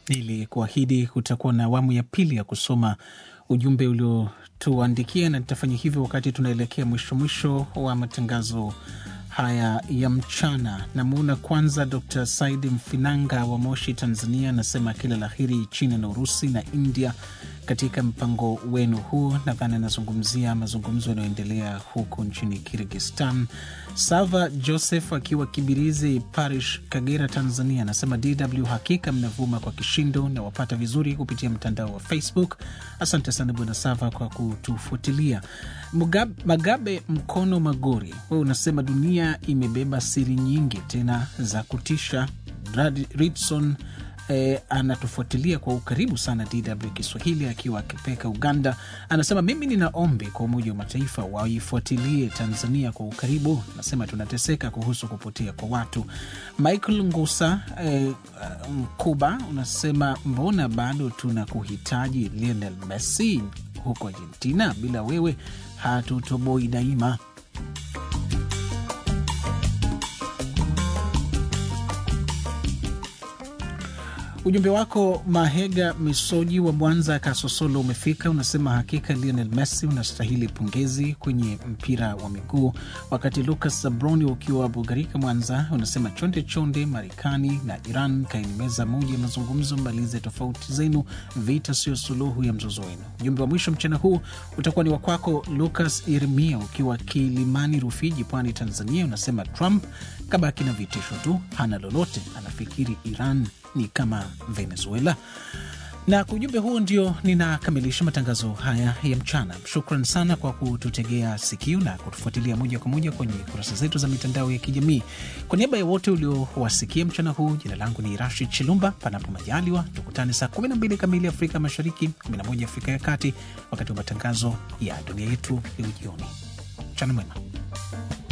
Nilikuahidi kutakuwa na awamu ya pili ya kusoma ujumbe uliotuandikia, na nitafanya hivyo wakati tunaelekea mwisho mwisho wa matangazo haya ya mchana. Namuona kwanza Dr Said Mfinanga wa Moshi, Tanzania, anasema kila la heri China na Urusi na India katika mpango wenu huu. Nadhani anazungumzia mazungumzo yanayoendelea huko nchini Kirgistan. Sava Joseph akiwa Kibirizi Parish, Kagera, Tanzania, anasema DW hakika mnavuma kwa kishindo na wapata vizuri kupitia mtandao wa Facebook. Asante sana Bwana Sava kwa kutufuatilia. Mugab, Magabe Mkono Magori, wewe unasema dunia imebeba siri nyingi tena za kutisha. Ridson E, anatufuatilia kwa ukaribu sana DW Kiswahili akiwa akipeka Uganda. Anasema mimi nina ombi kwa Umoja wa Mataifa waifuatilie Tanzania kwa ukaribu. Anasema tunateseka kuhusu kupotea kwa watu. Michael Ngusa e, Mkuba unasema mbona bado tuna kuhitaji Lionel Messi huko Argentina, bila wewe hatutoboi daima. Ujumbe wako Mahega Misoji wa Mwanza Kasosolo umefika. Unasema hakika Lionel Messi unastahili pongezi kwenye mpira wa miguu. Wakati Lucas Zabroni ukiwa Bugarika Mwanza unasema chonde chonde, Marekani na Iran kaini meza moja ya mazungumzo, malize tofauti zenu, vita sio suluhu ya mzozo wenu. Ujumbe wa mwisho mchana huu utakuwa ni wakwako Lucas Irmia ukiwa Kilimani Rufiji, Pwani, Tanzania. Unasema Trump kabaki na vitisho tu, hana lolote, anafikiri Iran ni kama Venezuela. Na kwa ujumbe huo ndio ninakamilisha matangazo haya ya mchana. Shukran sana kwa kututegea sikio na kutufuatilia moja kwa moja kwenye kurasa zetu za mitandao ya kijamii. Kwa niaba ya wote uliowasikia mchana huu, jina langu ni Rashid Chilumba. Panapo majaliwa, tukutane saa 12 kamili Afrika Mashariki, 11 Afrika ya Kati, wakati wa matangazo ya dunia yetu ya ujioni. Mchana mwema.